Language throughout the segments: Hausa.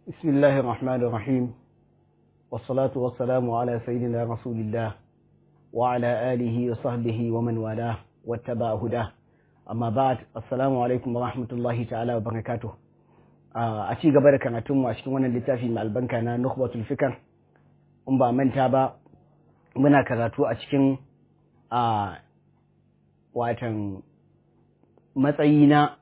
بسم الله الرحمن الرحيم والصلاة والسلام على سيدنا رسول الله وعلى آله وصحبه ومن والاه واتبع هداه أما بعد السلام عليكم ورحمة الله تعالى وبركاته a ci gaba da karatunmu a cikin wannan littafi mai albanka na nukhbatul fikar in ba manta ba muna karatu a cikin a watan matsayi na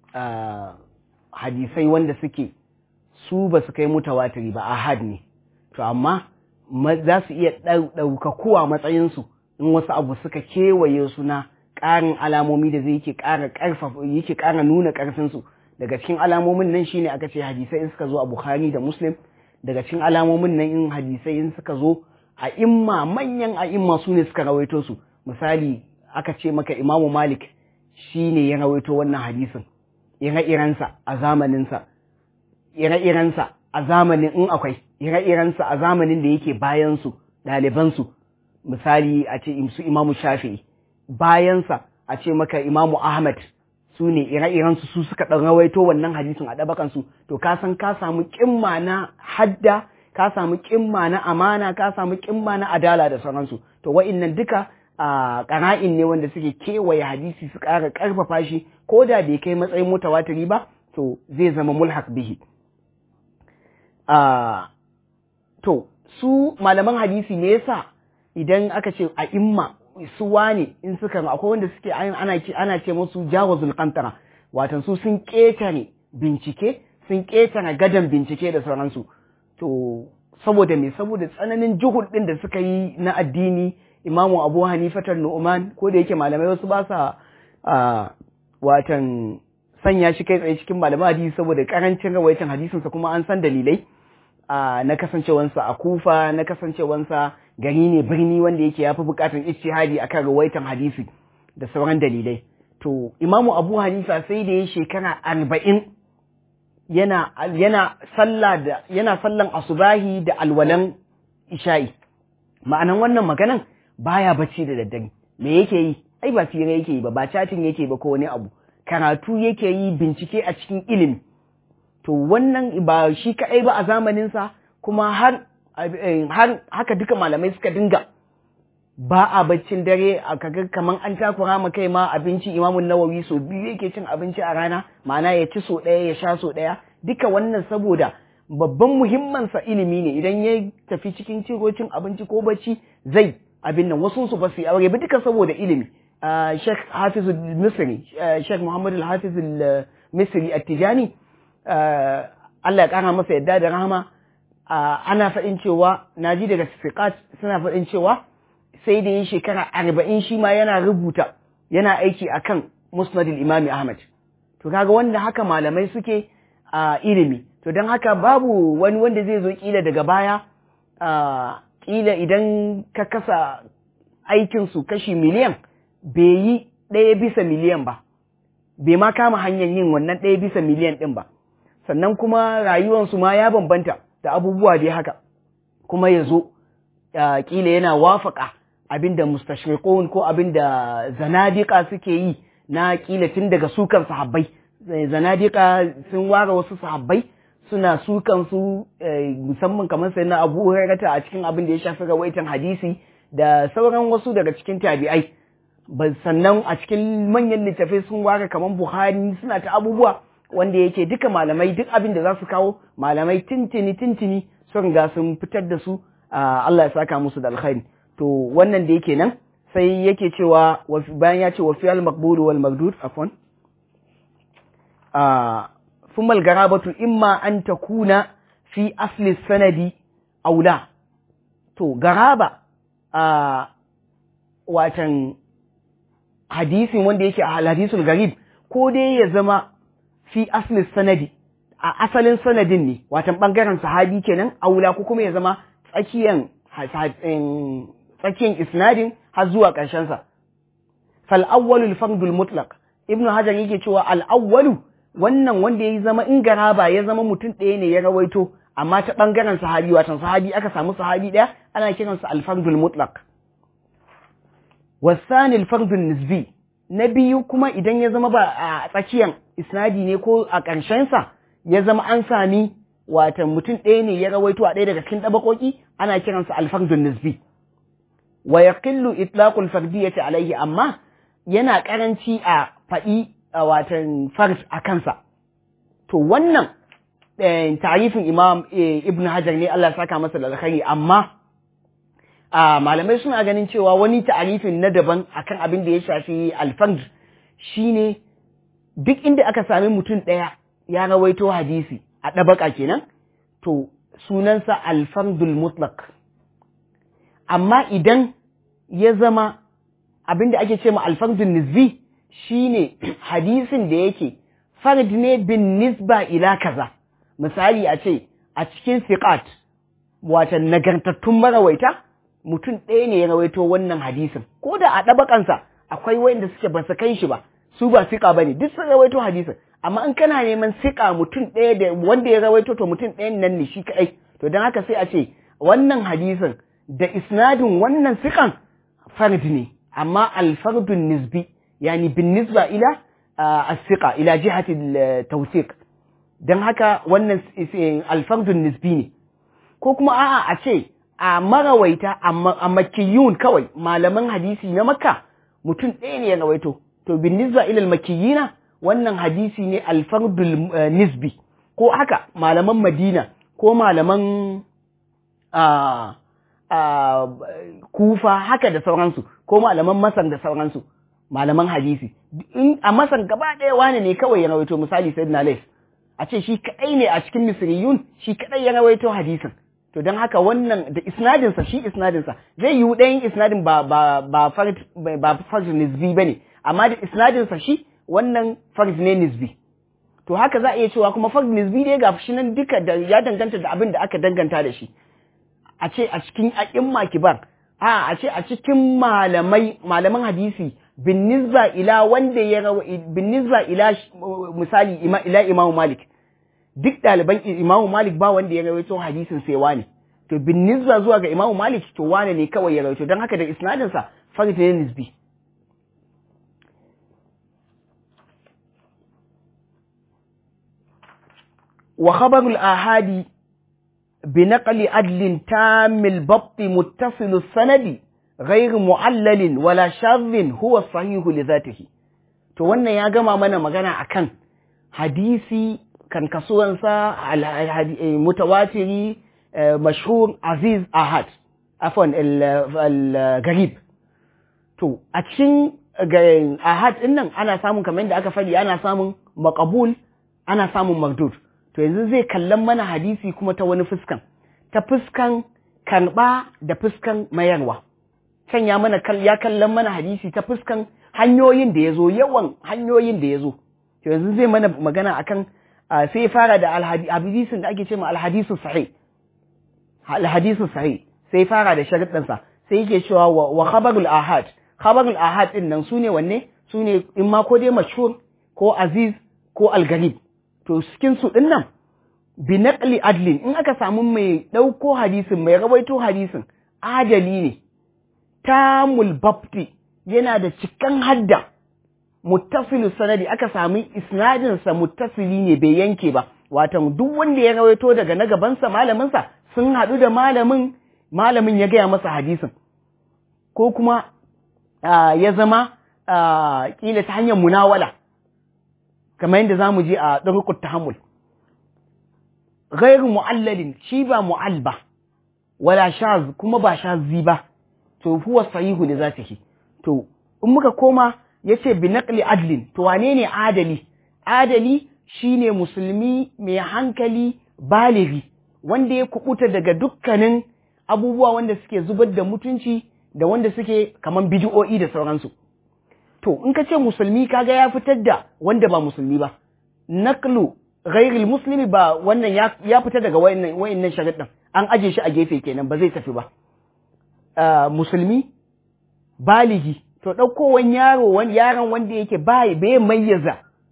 hadisai wanda suke su ba su kai mutawatiri ba ahad ne to amma za su iya ɗaukakuwa matsayinsu in wasu abu suka kewaye su na ƙarin alamomi da zai yake ƙara ƙarfafa yake ƙara nuna ƙarfinsu daga cikin alamomin nan shine aka ce hadisai in suka zo a Bukhari da Muslim daga cikin alamomin nan in hadisai in suka zo a imma manyan a imma su ne suka rawaito su misali aka ce maka Imamu Malik shine ya rawaito wannan hadisin ire-irensa a zamaninsa ire-irensa a zamanin in akwai ire-irensa a zamanin da yake bayansu ɗalibansu misali a ce su Imamu Shafi'i bayansa a ce maka Imamu Ahmad su ne ire-irensu su suka ɗan rawaito wannan hadisin a ɗabakansu to ka san ka samu ƙimma na hadda ka samu ƙimma na amana ka samu ƙimma na adala da sauransu to wa'innan duka a ƙara'in ne wanda suke kewaye hadisi su ƙara ƙarfafa shi ko da bai kai matsayin mutawatiri ba to zai zama mulhaq bihi to su malaman hadisi me yasa idan aka ce a imma su wane in suka akwai wanda suke ana ana ce musu jawazul qantara watan su sun ketare bincike sun ketare gadan bincike da sauransu to saboda me saboda tsananin juhud din da suka yi na addini imamu abu hanifatar nu'man ko da yake malamai wasu ba sa watan sanya shi kai tsaye cikin malaman hadisi saboda karancin rawaitin hadisinsa kuma an san dalilai na kasancewansa a kufa na kasancewansa gari ne birni wanda yake ya fi bukatar ijtihadi akan rawaitan hadisi da sauran dalilai to imamu abu hanifa sai da ya shekara arba'in yana yana sallah da yana sallan asubahi da alwalan isha'i ma'anan wannan maganan baya bacci da daddare me yake yi ai ba fira yake yi ba ba chatting yake ba ko wani abu karatu yake yi bincike a cikin ilimi to wannan ba shi kaɗai ba a zamaninsa kuma har har haka duka malamai suka dinga ba a baccin dare a kaga kaman an takura ma kai ma abinci imamun nawawi so biyu yake cin abinci a rana ma'ana ya ci so ɗaya ya sha so ɗaya duka wannan saboda babban muhimmansa ilimi ne idan ya tafi cikin ciro cin abinci ko bacci zai abin nan wasu su ba su yi aure ba duka saboda ilimi Sheikh Hafiz Misri Sheikh Muhammad Al-Hafiz Misri At-Tijani Allah ya kara masa yadda da rahama ana faɗin cewa na ji daga sifiqat suna faɗin cewa sai da yin shekara arba'in shi ma yana rubuta yana aiki akan musnadil imami ahmad to kaga wanda haka malamai suke a ilimi to don haka babu wani wanda zai zo kila daga baya kila idan ka kasa aikinsu kashi miliyan bai yi ɗaya bisa miliyan ba bai ma kama hanyar yin wannan ɗaya bisa miliyan ɗin ba sannan kuma rayuwansu ma ya bambanta da abubuwa dai haka kuma ya zo kila yana wafaka abinda mustashriqun ko abinda zanadika suke yi na kila tun daga sukan sahabbai zanadika sun ware wasu sahabbai suna sukan su musamman kamar sai na Abu Hurairah a cikin abin da ya shafi rawaitan hadisi da sauran wasu daga cikin tabi'ai sannan a cikin manyan littafai sun ware kamar Buhari suna ta abubuwa wanda yake duka malamai duk abin da za su kawo malamai tintini tintini sun riga sun fitar da su Allah ya saka musu da alkhairi to wannan da yake nan sai yake cewa bayan ya ce wa fiyal maqbul wal magdud afwan ثم الغرابة إما أن تكون في أصل السند أو لا to garaba a watan hadisin wanda yake a hadisul garib ko dai ya zama fi asli sanadi a asalin sanadin ne watan bangaren sahabi kenan aula ko kuma ya zama tsakiyan tsakiyan isnadin har zuwa ƙarshen sa fal awwalul fardul mutlaq ibnu hajar yake cewa al awwalu wannan wanda ya zama in garaba ya zama mutum ɗaya ne ya rawaito amma ta bangaren sahabi watan sahabi aka samu sahabi ɗaya ana kiransa al fardul mutlaq wasani al fardul nisbi na biyu kuma idan ya zama ba a tsakiyan isnadi ne ko a ƙarshensa ya zama an sami watan mutum ɗaya ne ya rawaito a ɗaya daga cikin ɗabakoki ana kiransa alfardun nisbi wa yaqillu itlaqul fardiyyati alaihi amma yana karanci a faɗi a watan fard a kansa to wannan tarifin imam ibn hajar ne Allah saka masa da alkhairi amma malamai suna ganin cewa wani tarifin na daban akan abin da ya shafi alfard shine duk inda aka sami mutum ɗaya ya rawaito hadisi a ɗabaka kenan to sunansa alfardul mutlaq amma idan ya zama abin da ake ce ma alfardun nisbi shine hadisin da yake fard ne bin nisba ila kaza misali a ce a cikin siqat watan nagartattun marawaita mutum ɗaya ne ya rawaito wannan hadisin ko da a ɗabakansa akwai wanda suke ba su kai shi ba su ba siƙa ba ne duk sun rawaito hadisin amma in kana neman siƙa mutum ɗaya da wanda ya rawaito to mutum ɗayan nan ne shi kaɗai to don haka sai a ce wannan hadisin da isnadin wannan siƙan fard ne amma alfardun nisbi yani bin nisba ila as-siqa ila jihati tawsiq don haka wannan alfardun nisbi ne ko kuma a'a a ce a marawaita a makiyun kawai malaman hadisi na makka mutum ɗaya ne ya rawaito to bin nisba ilal makiyina wannan hadisi ne alfardul nisbi ko haka malaman madina ko malaman kufa haka da sauransu ko malaman masar da sauransu malaman hadisi in a masar gaba ɗaya wane ne kawai ya rawaito misali sayyidina lais a ce shi kaɗai ne a cikin misriyun shi kaɗai ya rawaito hadisin to don haka wannan da isnadinsa shi isnadinsa zai yi ɗayan isnadin ba ba ba fard ba fard nisbi bane amma da isnadinsa shi wannan fard ne nisbi to haka za a iya cewa kuma fard nisbi dai ga shi nan duka da ya danganta da abin da aka danganta da shi a ce a cikin a'imma kibar a a ce a cikin malamai malaman hadisi bin nisba ila wanda ya rawa bin nisba ila misali ila imamu malik duk ɗaliban imamu malik ba wanda ya rawaito hadisin sai wane to bin nisba zuwa ga imamu malik to wane ne kawai ya rawaito don haka da isnadinsa farid ne nisbi wa khabarul ahadi bi naqli adlin tamil babti muttasil sanadi غير معلل ولا شاذ هو الصحيح لذاته to wannan ya gama mana magana akan hadisi kan kasuwansa mutawatiri mashhur aziz ahad afwan al-garib to a cikin ahad din nan ana samun kamar yadda aka faɗi ana samun maqbul ana samun mardud to yanzu zai kallon mana hadisi kuma ta wani fuskan ta fuskan karɓa da fuskan mayarwa can ya mana ya kallon mana hadisi ta fuskan hanyoyin da ya zo yawan hanyoyin da ya zo to yanzu zai mana magana akan sai ya fara da hadisin da ake ce ma alhadisu sahih alhadisu sahih sai fara da sharuɗansa sai yake cewa wa khabarul ahad khabarul ahad din nan sune wanne sune in ma ko dai mashhur ko aziz ko algarib to cikin su din nan bi naqli adlin in aka samu mai ɗauko hadisin mai rawaito hadisin adali ne tamul babti yana da cikan hadda muttasilu sanadi aka sami isnadinsa muttasili ne bai yanke ba watan duk wanda ya rawaito daga na gabansa malaminsa sun haɗu da malamin malamin ya gaya masa hadisin ko kuma ya zama ƙila ta hanyar munawala kamar yadda za mu je a ɗarukut tahammul gairu mu'allalin shi ba mu'al ba wala shaz kuma ba shazi ba to huwa sahihu li zatihi to in muka koma yace bi naqli adlin to wane ne adali adali shine musulmi mai hankali baligi wanda ya kubuta daga dukkanin abubuwa wanda suke zubar da mutunci da wanda suke kaman bid'o'i da sauransu to in ka ce musulmi kaga ya fitar da wanda ba musulmi ba naqlu ghairil muslimi ba wannan ya fita daga wayannan wayannan sharuɗin an aje shi a gefe kenan ba zai tafi ba Uh, musulmi baligi to ɗaukowan yaro wani yaron wanda yake bai bai mayyaza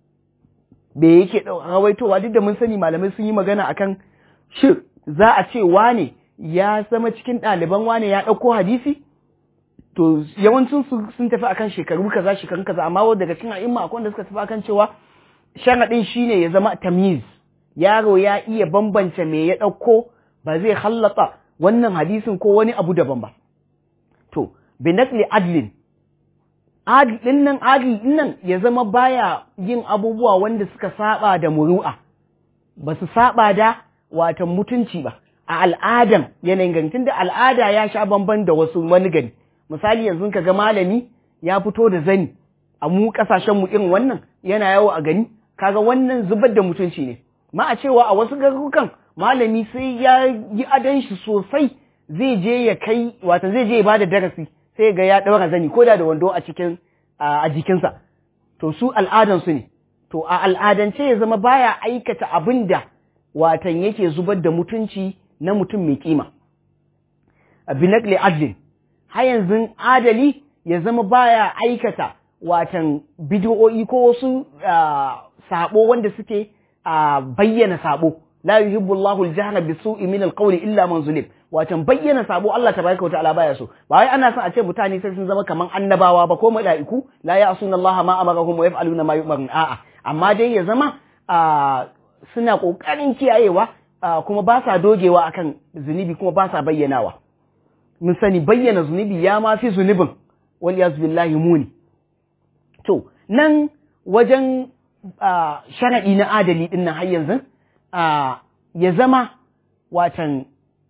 bai yake rawaitowa duk da mun sani malamai sun yi magana akan shi za a ce wane ya zama cikin ɗaliban wane ya ɗauko hadisi to yawancin su sun tafi akan shekaru kaza shekaru kaza amma daga cikin a'imma akwai wanda suka tafi akan cewa sharaɗin shine ya zama tamyiz yaro ya iya bambance me ya ɗauko ba zai hallata wannan hadisin ko wani abu daban ba to binakli adlin adlin nan adlin nan ya zama baya yin abubuwa wanda suka saba da muru'a ba su saba da watan mutunci ba a al'adan yanayin gani tunda al'ada ya sha bamban da wasu wani gani misali yanzu ka ga malami ya fito da zani a mu kasashen mu irin wannan yana yawo a gani kaga wannan zubar da mutunci ne ma a cewa a wasu garurukan malami sai ya yi adon shi sosai zai je ya kai wata zai je ya bada darasi sai ga ya ɗaura zani ko da da wando a cikin a jikinsa to su al'adan su ne to a al'adance ya zama baya aikata abin da watan yake zubar da mutunci na mutum mai kima binakli adlin har yanzu adali ya zama baya aikata watan bidiyo'i ko wasu sabo wanda suke bayyana sabo la yuhibbu Allahu al-jahra bisu'i min al-qawli illa man zulim watan bayyana sabo Allah tabaraka wa ta'ala baya so ba wai ana son a ce mutane sai sun zama kaman annabawa ba ko mala'iku la ya'suna Allah ma amarahum wa yaf'aluna ma yu'marun a'a amma dai ya zama suna kokarin kiyayewa kuma ba sa dogewa akan zunubi kuma ba sa bayyanawa mun sani bayyana zunubi ya ma fi zunubin wal yaz billahi muni to nan wajen sharaɗi na adali ɗin nan har yanzu ya zama watan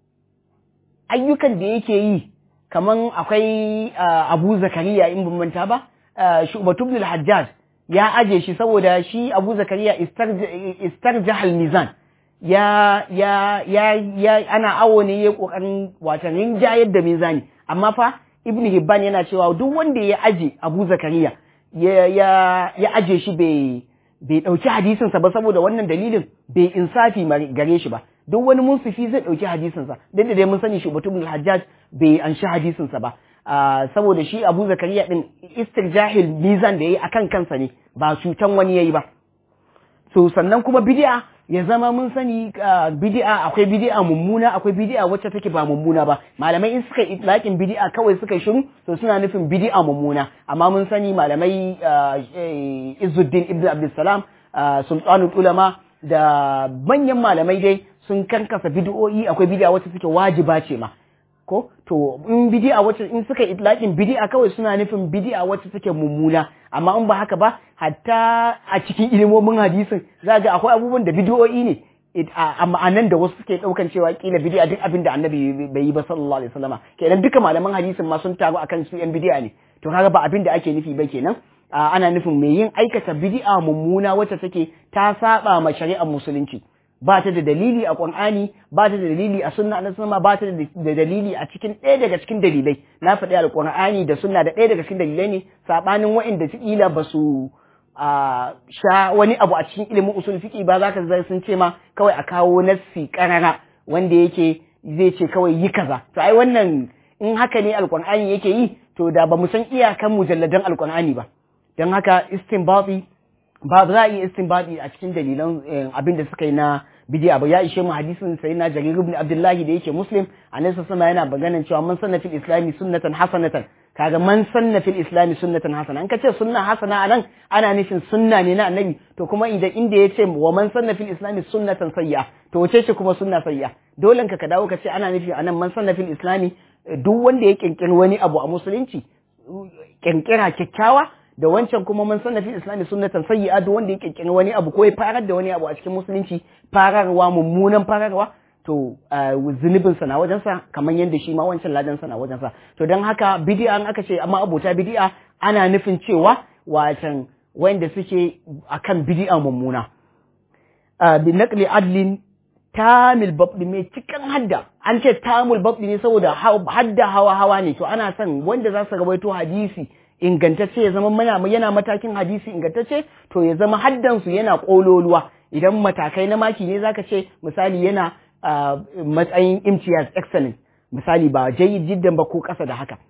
ayyukan da yake yi kaman akwai abu zakariya in ban manta ba shubatubnul hajjaj ya aje shi saboda shi abu zakariya istarjahal mizan ya ya ya ya ana awo ne ya kokarin watan rinjayar da mizani amma fa ibnu hibban yana cewa duk wanda ya aje abu zakariya ya ya ya aje shi bai bai ɗauki hadisinsa ba saboda wannan dalilin bai insafi gare shi ba duk wani munsifi zai ɗauki hadisinsa duk da dai mun sani shi mutum hajjaj bai anshi hadisinsa ba saboda shi abu zakariya din istirjahil mizan da yayi akan kansa ne ba cutan wani yayi ba so sannan kuma bid'a ya zama mun sani bid'a akwai bid'a mummuna akwai bid'a wacce take ba mummuna ba malamai in suka itlaqin bid'a kawai suka shiru to suna nufin bid'a mummuna amma mun sani malamai Izzuddin Ibn Abdulsalam Sultanul Ulama da manyan malamai dai sun karkasa bid'o'i akwai bid'a wacce take wajiba ce ma ko to in bid'a wacce in suka itlaqin bid'a kawai suna nufin bid'a wacce take mummuna amma in ba haka ba hatta a cikin ilimomin hadisin za ga akwai abubuwan da bid'o'i ne a ma'anan da wasu suke daukan cewa kila bid'a duk abin da annabi bai yi ba sallallahu alaihi wasallama kenan duka malaman hadisin ma sun taru akan su yan bid'a ne to kaga ba abin da ake nufi ba kenan ana nufin mai yin aikata bid'a mummuna wacce take ta saba ma shari'ar musulunci ba ta da dalili a Qur'ani ba ta da dalili a sunna na sunna ba ta da dalili a cikin ɗaya daga cikin dalilai na faɗi alƙur'ani da sunna da ɗaya daga cikin dalilai ne sabanin waɗanda kila ba su sha wani abu a cikin ilimin usul fiqi ba za ka zai sun ce ma kawai a kawo nassi karara wanda yake zai ce kawai yi kaza to ai wannan in haka ne alƙur'ani yake yi to da ba mu san iyakan mujalladan alƙur'ani ba don haka istinbati ba za a iya istinbadi a cikin dalilan abin da suka yi na bidiya ba ya ishe mu hadisin sai na jarir ibn abdullahi da yake muslim annabi sama yana maganan cewa man sanna fil islami sunnatan hasanatan kaga man sanna fil islami sunnatan hasana an kace sunna hasana anan ana nufin sunna ne na annabi to kuma idan inda yace wa man sanna fil islami sunnatan sayya to wace ce kuma sunna sayya dole ka ka dawo ka ce ana nufi anan man sanna fil islami duk wanda ya kirkiri wani abu a musulunci kirkira kyakkyawa da wancan kuma man sanna fil islami sunnatan sayyi'a duk wanda ya kirkiri wani abu ko ya farar da wani abu a cikin musulunci fararwa mummunan fararwa to zunubin sa na wajen sa kamar yadda shi ma wancan ladan sa na wajen sa to dan haka bid'a an aka ce amma abota bid'a ana nufin cewa watan wanda suke akan bid'a mummuna bi naqli adlin tamil babdi mai cikin hadda an ce tamul babdi ne saboda hadda hawa hawa ne to ana son wanda za su rawaito hadisi ingantacce ya zama mana yana matakin hadisi ingantacce to ya zama haddansu yana kololuwa idan matakai na maki ne zaka ce misali yana matsayin imtiyaz excellent misali ba jayyid jiddan ba ko kasa da haka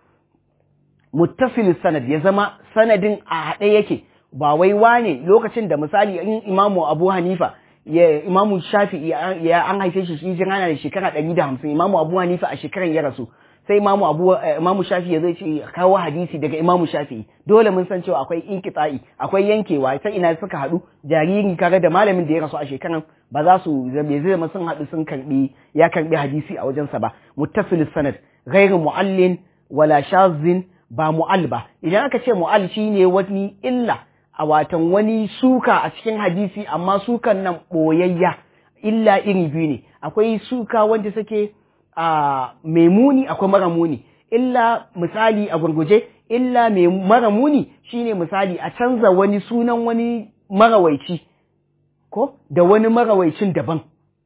muttasil sanad ya zama sanadin a haɗe yake ba wai wane lokacin da misali in imamu abu hanifa ya imamu shafi'i ya an haife shi shi ana da shekara ɗari da hamsin imamu abu hanifa a shekaran ya rasu sai imamu abu imamu shafi ya zai ce kawo hadisi daga imamu shafi dole mun san cewa akwai inkita'i akwai yankewa ta ina suka haɗu jariri kaga da malamin da ya rasu a shekaran ba za su bai zai zama sun haɗu sun karbi ya karbi hadisi a wajensa ba muttasil sanad ghairu muallin wala shazin ba mu'al ba idan aka ce mu'al shine wani illa a watan wani suka a cikin hadisi amma sukan nan boyayya illa iri biyu ne akwai suka wanda suke a mai muni akwai mara muni illa misali a gurguje illa mai mara muni shine misali a canza wani sunan wani marawaici ko da wani marawaicin daban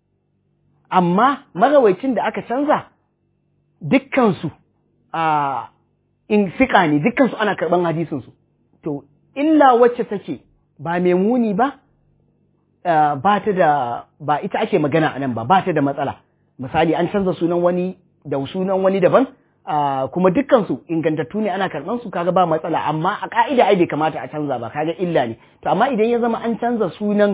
amma marawaicin da aka canza dukkansu a in sika ne dukkansu ana karɓan hadisinsu to illa wacce take ba mai muni ba ba ta da ba ita ake magana a nan ba ba ta da matsala misali an canza sunan wani da sunan wani daban kuma dukkansu ingantattu ne ana karɓan su kaga ba matsala amma a ka'ida ai bai kamata a canza ba kaga illa ne to amma idan ya zama an canza sunan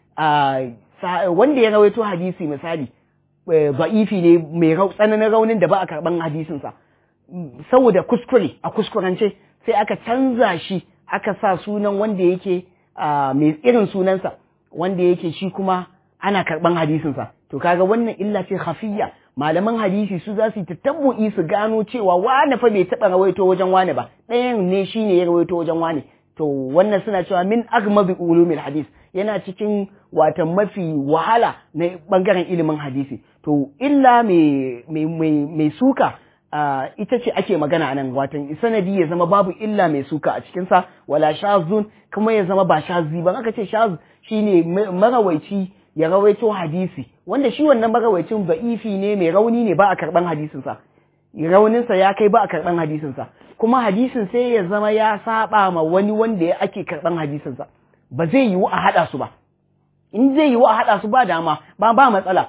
wanda ya rawaito hadisi misali ba'ifi ne mai tsananin raunin da ba a karɓan hadisinsa saboda kuskure a kuskurance sai aka canza shi aka sa sunan wanda yake mai irin sunansa wanda yake shi kuma ana karɓan hadisinsa to kaga wannan illa ce khafiyya malaman hadisi su za su yi tatabbu'i su gano cewa wane fa bai taɓa rawaito wajen wane ba ɗayan ne shi ne ya rawaito wajen wane to wannan suna cewa min agmabi ulumil hadis yana cikin watan mafi wahala na bangaren ilimin hadisi to illa mai suka ita ce ake magana nan watan sanadi ya zama babu illa mai suka a cikinsa wala shazun kuma ya zama ba shazi ba aka ce shaz shine marawaici ya rawaito hadisi wanda shi wannan marawaicin ba'ifi ne mai rauni ne ba a karban hadisinsa rauninsa ya kai ba a karban hadisinsa kuma hadisin sai ya zama ya saba ma wani wanda ya ake karban hadisinsa ba zai yiwu a haɗa su ba in zai yiwu a haɗa su ba dama ba ba matsala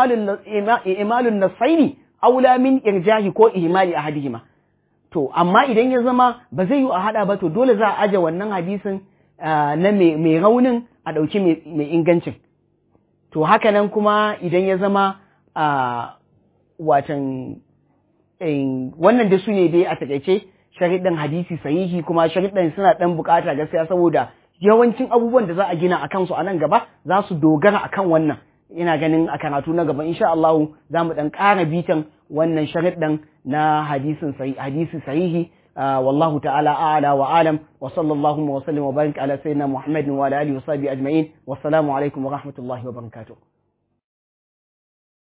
imalun nasaini aula min irjahi ko ihmali ahadihima to amma idan ya zama ba zai yiwu a haɗa ba to dole za a aje wannan hadisin na mai raunin a ɗauki mai ingancin to haka nan kuma idan ya zama watan wannan da su ne dai a takaice shariɗin hadisi sahihi kuma shariɗin suna ɗan bukata gaskiya saboda yawancin abubuwan da za a gina a kansu a nan gaba za su dogara a kan wannan ina ganin a karatu na gaba insha Allah za mu ɗan ƙara bitan wannan shariɗin na hadisin hadisi sahihi والله تعالى أعلى وأعلم وصلى الله وسلم وبارك على سيدنا محمد وعلى آله وصحبه أجمعين والسلام عليكم ورحمة الله وبركاته